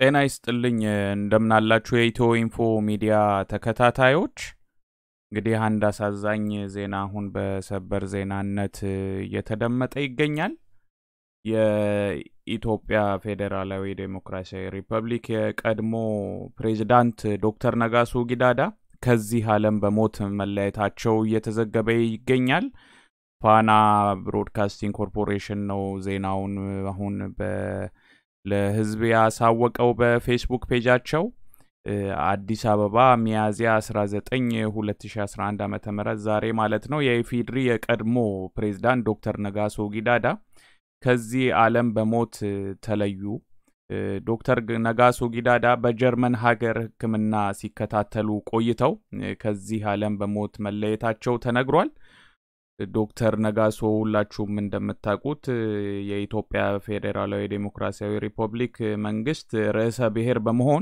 ጤና ይስጥልኝ እንደምናላችሁ የኢትዮ ኢንፎ ሚዲያ ተከታታዮች። እንግዲህ አንድ አሳዛኝ ዜና አሁን በሰበር ዜናነት እየተደመጠ ይገኛል። የኢትዮጵያ ፌዴራላዊ ዴሞክራሲያዊ ሪፐብሊክ የቀድሞ ፕሬዚዳንት ዶክተር ነጋሶ ጊዳዳ ከዚህ ዓለም በሞት መለየታቸው እየተዘገበ ይገኛል። ፋና ብሮድካስቲንግ ኮርፖሬሽን ነው ዜናውን አሁን ለሕዝብ ያሳወቀው በፌስቡክ ፔጃቸው። አዲስ አበባ ሚያዝያ 19 2011 ዓ ም ዛሬ ማለት ነው። የኢፌዴሪ የቀድሞ ፕሬዝዳንት ዶክተር ነጋሶ ጊዳዳ ከዚህ ዓለም በሞት ተለዩ። ዶክተር ነጋሶ ጊዳዳ በጀርመን ሀገር ሕክምና ሲከታተሉ ቆይተው ከዚህ ዓለም በሞት መለየታቸው ተነግሯል። ዶክተር ነጋሶ ሁላችሁም እንደምታውቁት የኢትዮጵያ ፌዴራላዊ ዴሞክራሲያዊ ሪፐብሊክ መንግስት ርዕሰ ብሔር በመሆን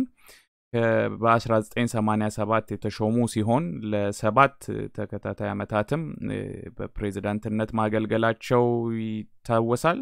በ1987 የተሾሙ ሲሆን ለሰባት ተከታታይ ዓመታትም በፕሬዝዳንትነት ማገልገላቸው ይታወሳል።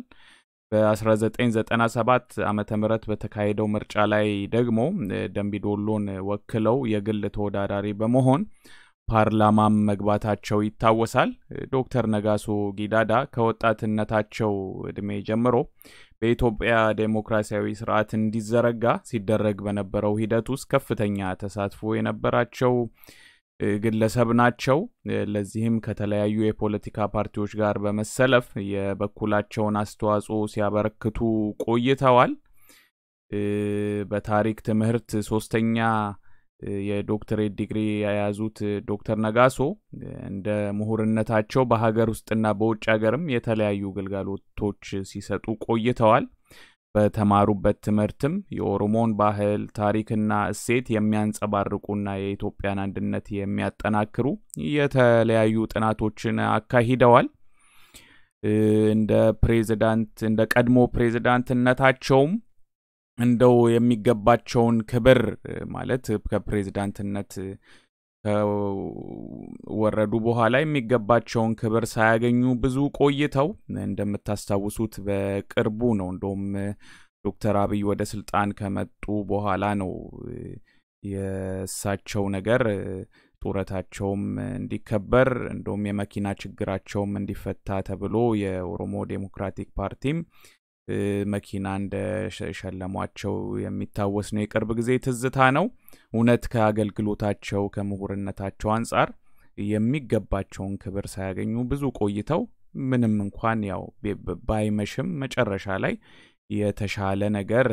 በ1997 ዓ ም በተካሄደው ምርጫ ላይ ደግሞ ደምቢዶሎን ወክለው የግል ተወዳዳሪ በመሆን ፓርላማም መግባታቸው ይታወሳል። ዶክተር ነጋሶ ጊዳዳ ከወጣትነታቸው እድሜ ጀምሮ በኢትዮጵያ ዴሞክራሲያዊ ስርዓት እንዲዘረጋ ሲደረግ በነበረው ሂደት ውስጥ ከፍተኛ ተሳትፎ የነበራቸው ግለሰብ ናቸው። ለዚህም ከተለያዩ የፖለቲካ ፓርቲዎች ጋር በመሰለፍ የበኩላቸውን አስተዋጽኦ ሲያበረክቱ ቆይተዋል። በታሪክ ትምህርት ሶስተኛ የዶክተሬት ዲግሪ የያዙት ዶክተር ነጋሶ እንደ ምሁርነታቸው በሀገር ውስጥና በውጭ ሀገርም የተለያዩ ግልጋሎቶች ሲሰጡ ቆይተዋል። በተማሩበት ትምህርትም የኦሮሞን ባህል ታሪክና እሴት የሚያንጸባርቁና የኢትዮጵያን አንድነት የሚያጠናክሩ የተለያዩ ጥናቶችን አካሂደዋል። እንደ ፕሬዚዳንት እንደ ቀድሞ ፕሬዚዳንትነታቸውም እንደው የሚገባቸውን ክብር ማለት ከፕሬዝዳንትነት ከወረዱ በኋላ የሚገባቸውን ክብር ሳያገኙ ብዙ ቆይተው እንደምታስታውሱት በቅርቡ ነው እንደውም ዶክተር አብይ ወደ ስልጣን ከመጡ በኋላ ነው የእሳቸው ነገር ጡረታቸውም እንዲከበር እንደውም የመኪና ችግራቸውም እንዲፈታ ተብሎ የኦሮሞ ዴሞክራቲክ ፓርቲም መኪና እንደሸለሟቸው የሚታወስ ነው። የቅርብ ጊዜ ትዝታ ነው። እውነት ከአገልግሎታቸው ከምሁርነታቸው አንጻር የሚገባቸውን ክብር ሳያገኙ ብዙ ቆይተው ምንም እንኳን ያው ባይመሽም መጨረሻ ላይ የተሻለ ነገር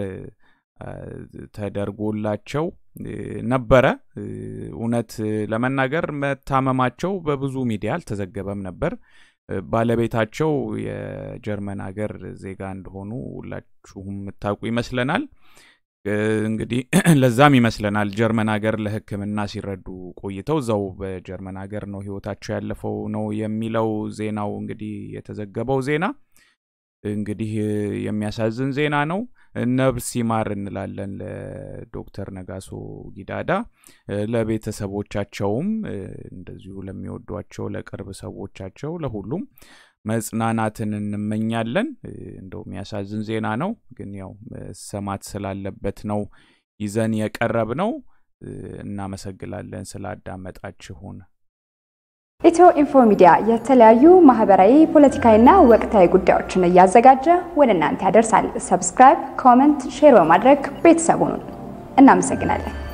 ተደርጎላቸው ነበረ። እውነት ለመናገር መታመማቸው በብዙ ሚዲያ አልተዘገበም ነበር። ባለቤታቸው የጀርመን ሀገር ዜጋ እንደሆኑ ሁላችሁም የምታውቁ ይመስለናል። እንግዲህ ለዛም ይመስለናል ጀርመን ሀገር ለሕክምና ሲረዱ ቆይተው እዛው በጀርመን ሀገር ነው ህይወታቸው ያለፈው ነው የሚለው ዜናው እንግዲህ የተዘገበው ዜና እንግዲህ የሚያሳዝን ዜና ነው። ነብስ ይማር እንላለን ለዶክተር ነጋሶ ጊዳዳ፣ ለቤተሰቦቻቸውም እንደዚሁ ለሚወዷቸው ለቅርብ ሰዎቻቸው ለሁሉም መጽናናትን እንመኛለን። እንደው የሚያሳዝን ዜና ነው፣ ግን ያው ሰማት ስላለበት ነው ይዘን የቀረብ ነው። እናመሰግናለን ስላዳመጣችሁን። ኢትዮ ኢንፎ ሚዲያ የተለያዩ ማህበራዊ፣ ፖለቲካዊና ወቅታዊ ጉዳዮችን እያዘጋጀ ወደ እናንተ ያደርሳል። ሰብስክራይብ፣ ኮመንት፣ ሼር በማድረግ ቤተሰቡን እናመሰግናለን።